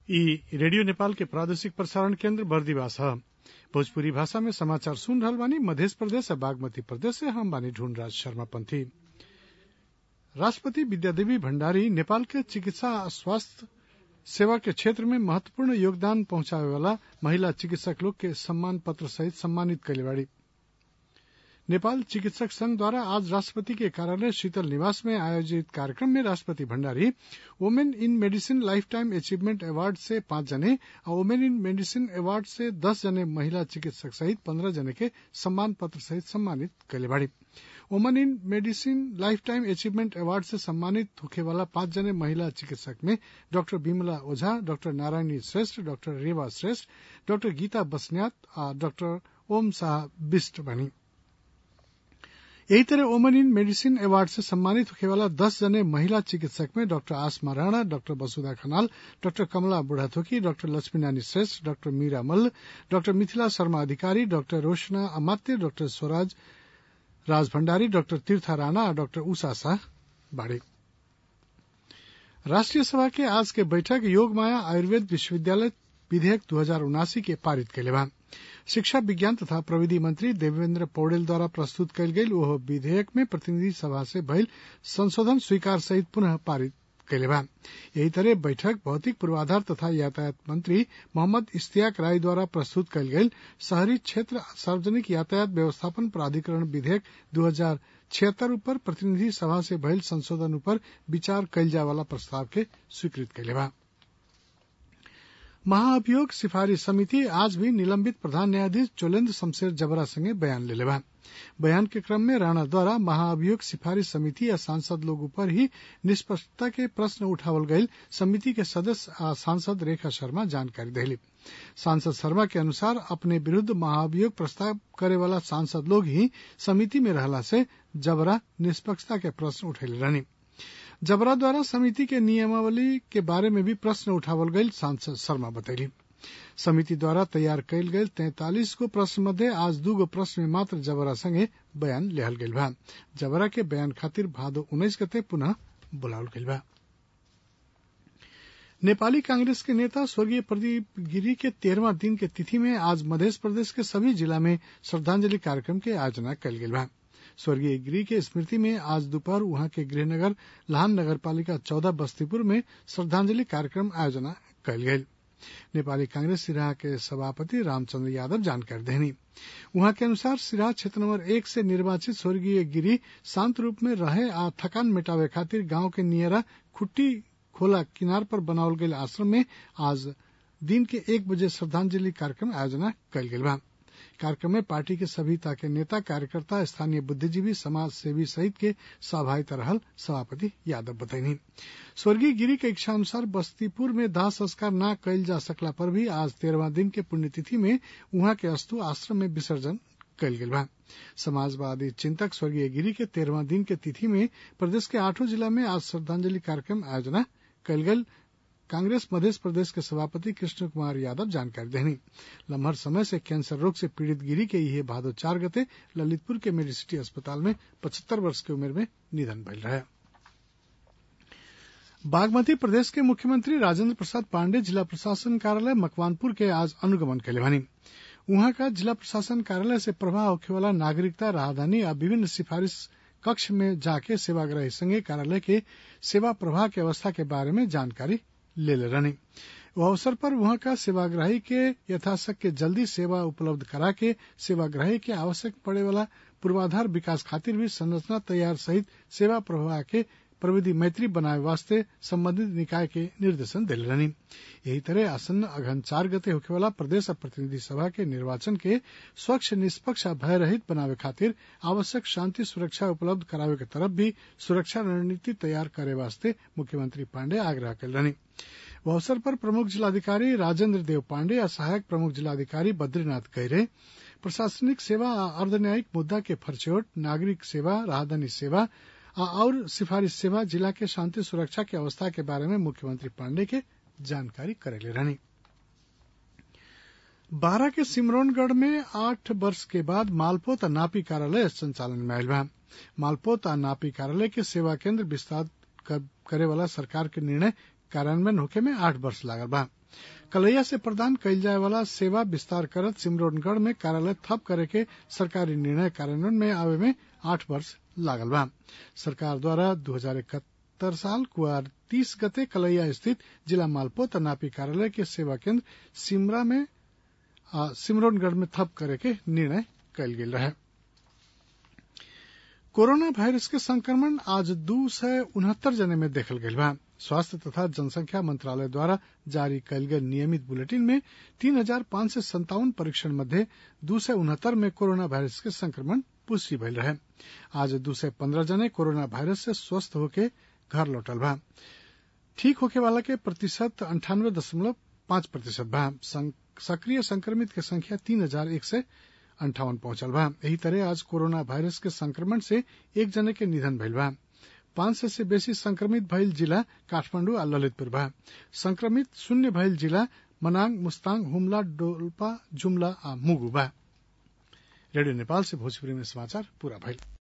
इ रेडियो नेपाल के प्रादेशिक प्रसारण केन्द्र बर्दिवास ह भोजपुरी भाषा में समाचार सुन रहल बानी मधेश प्रदेश आ बागमती प्रदेश से हम बानी ढूंढराज शर्मा पंथी राष्ट्रपति विद्यादेवी भण्डारी नेपाल के चिकित्सा आ स्वास्थ्य सेवा के क्षेत्र में महत्वपूर्ण योगदान पहुंचावे वाला महिला चिकित्सक लोग के सम्मान पत्र सहित सम्मानित कइले बाड़ी नेपाल चिकित्सक संघ द्वारा आज राष्ट्रपति के कार्यालय शीतल निवास में आयोजित कार्यक्रम में राष्ट्रपति Bhandari women in medicine lifetime achievement award से पांच जने और वोमेन इन मेडिसिन अवार्ड से दस जने महिला चिकित्सक सहित पंद्रह जने के सम्मान पत्र सहित सम्मानित कइले बाड़ी women in medicine lifetime achievement award से सम्मानित होखे वाला पांच जने महिला चिकित्सक में doctor Vimala Ojha doctor Narayani Shrestha doctor Rewa Shrestha doctor Geeta बस्न्यात आ डाक्टर ओम शाह बिष्ट बनी यही तरह वोमन इन मेडिसिन अवार्ड से सम्मानित होने वाला दस जने महिला चिकित्सक में doctor Asma Rana doctor Vasudha Khanal doctor Kamala Budhathoki doctor Laxmi Nani Shrestha doctor Meera Malla doctor Mithila Sharma Adhikari doctor Roshana Amatya doctor Swaraj Raj Bhandari doctor Tirtha Rana और डॉक्टर उषा शाह बाड़ी राष्ट्रीय सभा के आज के बैठक योग माया आयुर्वेद विश्वविद्यालय विधेयक दू हजार उनासी के पारित कैले बा शिक्षा विज्ञान तथा प्रविधि मंत्री देवेन्द्र पौडेल द्वारा प्रस्तुत कयल गेल ओह विधेयक में प्रतिनिधि सभा से भइल संशोधन स्वीकार सहित पुनः पारित कैले बा यही तरह बैठक भौतिक पूर्वाधार तथा यातायात मंत्री मोहम्मद इश्तियाक राय द्वारा प्रस्तुत कयल गेल शहरी क्षेत्र सार्वजनिक यातायात व्यवस्थापन प्राधिकरण विधेयक दू हजार छिहत्तर ऊपर प्रतिनिधि सभा से भइल संशोधन ऊपर विचार कयल जाय वाला प्रस्ताव के स्वीकृत कैले बा महाअभियोग सिफारिश समिति आज भी निलंबित प्रधान न्यायाधीश चोलेन्द्र शमशेर जबरा संगे बयान लेले बा बयान के क्रम में राणा द्वारा महाअभियोग सिफारिश समिति या सांसद लोग ऊपर ही निष्पक्षता के प्रश्न उठावल गईल समिति के सदस्य आ सांसद रेखा शर्मा जानकारी देली सांसद शर्मा के अनुसार अपने विरुद्ध महाअभियोग प्रस्ताव करे वाला सांसद लोग ही समिति में रहला से जबरा निष्पक्षता के प्रश्न उठेले रहनी जबरा द्वारा समिति के नियमावली के बारे में भी प्रश्न उठावल गईल सांसद शर्मा बतैली समिति द्वारा तैयार कयल गेल तैतालीस गो प्रश्न मध्य आज दू गो प्रश्न में मात्र जबरा संगे बयान लेहल गेल बा जबरा के बयान खातिर भादो उन्नीस गते पुनः बुलावल गेल बा नेपाली कांग्रेस के नेता स्वर्गीय प्रदीप गिरी के तेरहवा दिन के तिथि में आज मध्य प्रदेश के सभी जिला में श्रद्धांजलि कार्यक्रम के आयोजना कयल गेल बा स्वर्गीय गिरी के स्मृति में आज दोपहर वहां के गृहनगर लहान नगर पालिका चौदह बस्तीपुर में श्रद्धांजलि कार्यक्रम आयोजना कयल गेल नेपाली कांग्रेस सिराहा के सभापति रामचंद्र यादव जानकारी देनी वहां के अनुसार सिराहा क्षेत्र नंबर एक से निर्वाचित स्वर्गीय गिरी शांत रूप में रहे आ थकान मिटावे खातिर गांव के नियरा खुट्टी खोला किनार पर बनावल गये आश्रम में आज दिन के एक बजे श्रद्धांजलि कार्यक्रम आयोजना कयल गेल बा कार्यक्रम में पार्टी के सभी के नेता कार्यकर्ता स्थानीय बुद्धिजीवी समाज सेवी सहित के सहभागिता रहल सभापति यादव बतैनी स्वर्गीय गिरी के इच्छा अनुसार बस्तीपुर में दाह संस्कार न कयल जा सकला पर भी आज तेरहवा दिन के पुण्यतिथि में वहां के अस्तु आश्रम में विसर्जन कयल गेल बा समाजवादी चिंतक स्वर्गीय गिरी के तेरहवा दिन के तिथि में प्रदेश के आठों जिला में आज श्रद्धांजलि कार्यक्रम आयोजना कयल गेल कांग्रेस मध्य प्रदेश के सभापति कृष्ण कुमार यादव जानकारी देनी लम्हर समय से कैंसर रोग से पीड़ित गिरी के यह भादो चार गते ललितपुर के मेडिसिटी अस्पताल में पचहत्तर वर्ष की उम्र में निधन भइल रहे बागमती प्रदेश के मुख्यमंत्री राजेंद्र प्रसाद पांडे जिला प्रशासन कार्यालय मकवानपुर के आज अनुगमन कैले बानी वहां का जिला प्रशासन कार्यालय से प्रभाव होखे वाला नागरिकता राहदानी आ विभिन्न सिफारिश कक्ष में जाके सेवाग्राही संगे कार्यालय के सेवा प्रवाह की अवस्था के बारे में जानकारी ले ले रहनी वो अवसर पर वहां का सेवाग्राही के यथाशक्य जल्दी सेवा उपलब्ध करा के सेवाग्राही के आवश्यक पड़े वाला पूर्वाधार विकास खातिर भी संरचना तैयार सहित सेवा प्रवाह के प्रविधि मैत्री बनाए वास्ते संबंधित निकाय के निर्देशन दिल रहनी यही तरह आसन्न अघन चार गते होखे वाला प्रदेश प्रतिनिधि सभा के निर्वाचन के स्वच्छ निष्पक्ष भय रहित बनावे खातिर आवश्यक शांति सुरक्षा उपलब्ध करावे के तरफ भी सुरक्षा रणनीति तैयार करे वास्ते मुख्यमंत्री पांडे आग्रह कल रहनी वह अवसर पर प्रमुख जिलाधिकारी राजेंद्र देव पांडे और सहायक प्रमुख जिलाधिकारी बद्रीनाथ गहरे प्रशासनिक सेवा आ अर्धन्यायिक मुद्दा के फरचोट नागरिक सेवा राहदानी सेवा और सिफारिश सेवा जिला के शांति सुरक्षा की अवस्था के बारे में मुख्यमंत्री पांडे के जानकारी करेले रहनी बारह के सिमरौनगढ़ में आठ वर्ष के बाद मालपोत आ नापी कार्यालय संचालन में आयल बा मालपोत आ नापी कार्यालय के सेवा केंद्र विस्तार करे वाला सरकार के निर्णय कार्यान्वयन होखे में आठ वर्ष लागल बा कलैया से प्रदान कयल जाय वाला सेवा विस्तार करत सिमरौनगढ़ में कार्यालय थप करे के सरकारी निर्णय कार्यान्वयन में आवे में आठ वर्ष लागल बा सरकार द्वारा दू हजार इकहत्तर साल कुआर तीस गते कलैया स्थित जिला मालपोत नापी कार्यालय के सेवा केंद्र सिमरा में सिमरौनगढ़ में थप करे के निर्णय कयल गेल रहे कोरोना वायरस के संक्रमण आज दू सय उनहत्तर जने में देखल गयल बा स्वास्थ्य तथा जनसंख्या मंत्रालय द्वारा जारी कयल गेल नियमित बुलेटिन में तीन हजार पांच सय संतावन परीक्षण मध्य दू सय उनहत्तर में कोरोना वायरस के संक्रमण पुष्टि भइल रहे आज दू सय पंद्रह जने कोरोना वायरस से स्वस्थ होके घर लौटल बा ठीक होके वाला के प्रतिशत अंठानवे दशमलव पांच प्रतिशत बा सक्रिय संक्रमित के संख्या तीन हजार एक सय अंठावन पहुंचल बा एही तरह आज कोरोना वायरस के संक्रमण से एक जने के निधन भइल बा पांच सय से बेसी संक्रमित भइल जिला काठमांडू आ ललितपुर बा संक्रमित शून्य भइल जिला मनाङ मुस्ताङ हुम्ला डोल्पा जुम्ला आ मुगु बा रेडियो नेपाल से भोजपुरी में समाचार पूरा भइल